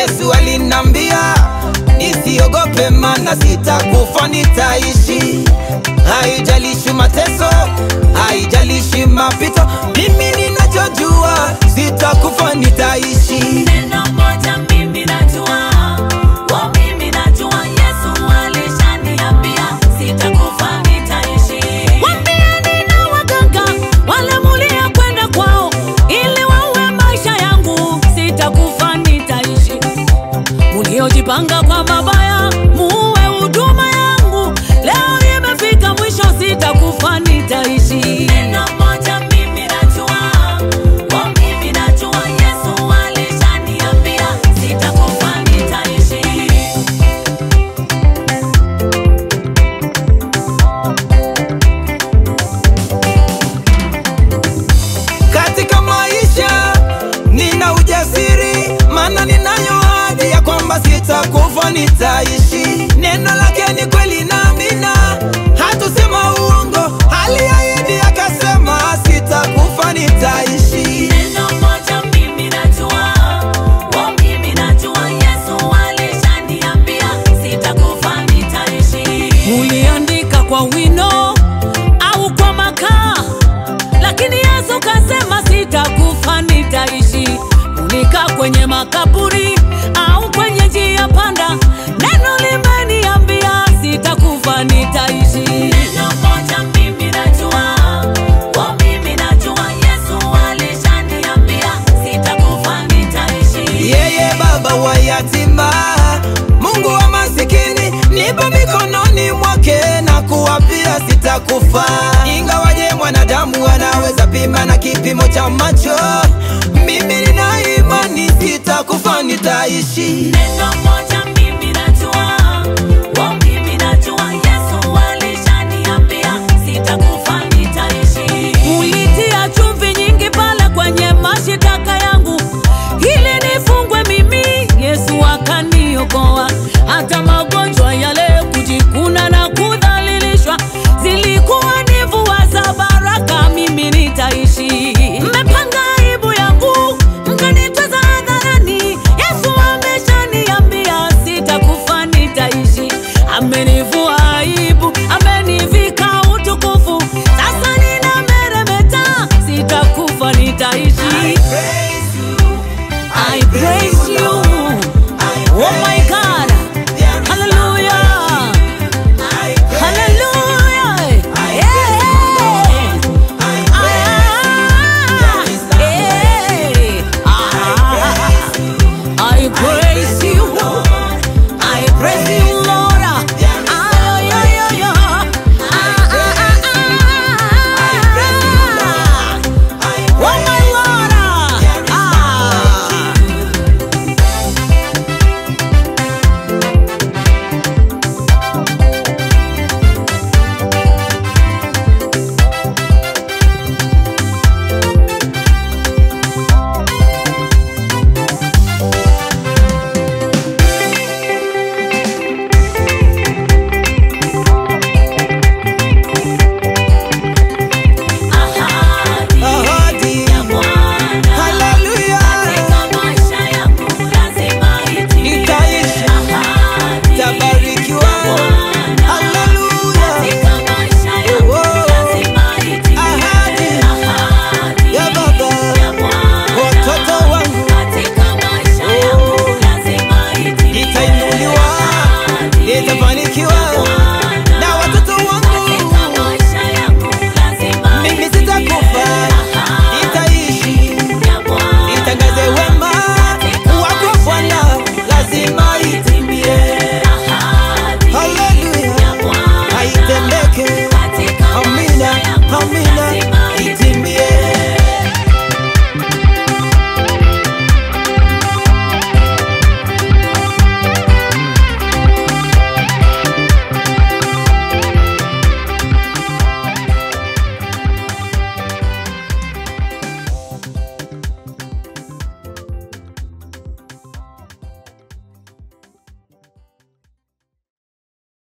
Yesu alinambia nisiogope, mana sitakufa, nitaishi. Haijalishi mateso, haijalishi mapito, mimi ninachojua sitakufa, nitaishi. Neno moja mimi najua, oh mimi najua Yesu alishaniambia sitakufa nitaishi. Waambieni na waganga wale mulia kwenda kwao ili waue maisha yangu, sitakufa nitaishi. Muliojipanga kwa mabaya muue huduma yangu, leo imefika mwisho, sitakufa nitaishi. Neno moja mimi najua, oh mimi najua Yesu alishaniambia sitakufa nitaishi. Katika maisha nina ujasiri, maana ninayo ahadi ya kwamba sitakufa, nitaishi. Neno lake ni kweli na amina, hatusema uongo. Aliahidi akasema, sitakufa, nitaishi. Neno moja mimi najua, oh mimi najua Yesu alishaniambia sitakufa nitaishi. Uliandika kwa wino au kwa makaa, lakini Yesu kasema sitakufa nitaishi. Ulikaa kwenye makaburi au kwenye njia panda, neno limeniambia sitakufa nitaishi. Neno moja mimi najua, oh mimi najua Yesu alishaniambia sitakufa nitaishi. Yeye baba wa yatima, Mungu wa masikini, nipo mikononi mwake na kuwapia sitakufa. Ingawaje mwanadamu anaweza pima na kipimo cha macho, mimi nina imani sitakufa, nitaishi. Neno moja mimi najua, oh mimi najua Yesu alishaniambia sitakufa nitaishi. Ulitia chumvi nyingi pale kwenye mashitaka yangu ili nifungwe mimi, Yesu akaniokoa. Hata magonjwa yale, kujikuna na kudhalilishwa, zilikuwa ni mvua za baraka, mimi nitaishi. Mmepanga aibu yangu, mkanitweza hadharani. Yesu ameshaniambia sitakufa, nitaishi. Amenivua aibu, amenivika utukufu, sasa ninameremeta, sitakufa, nitaishi. I praise you. Oh my God. Hallelujah. Hallelujah. Yeah. Ah, yeah. Ah. I praise you. I praise you.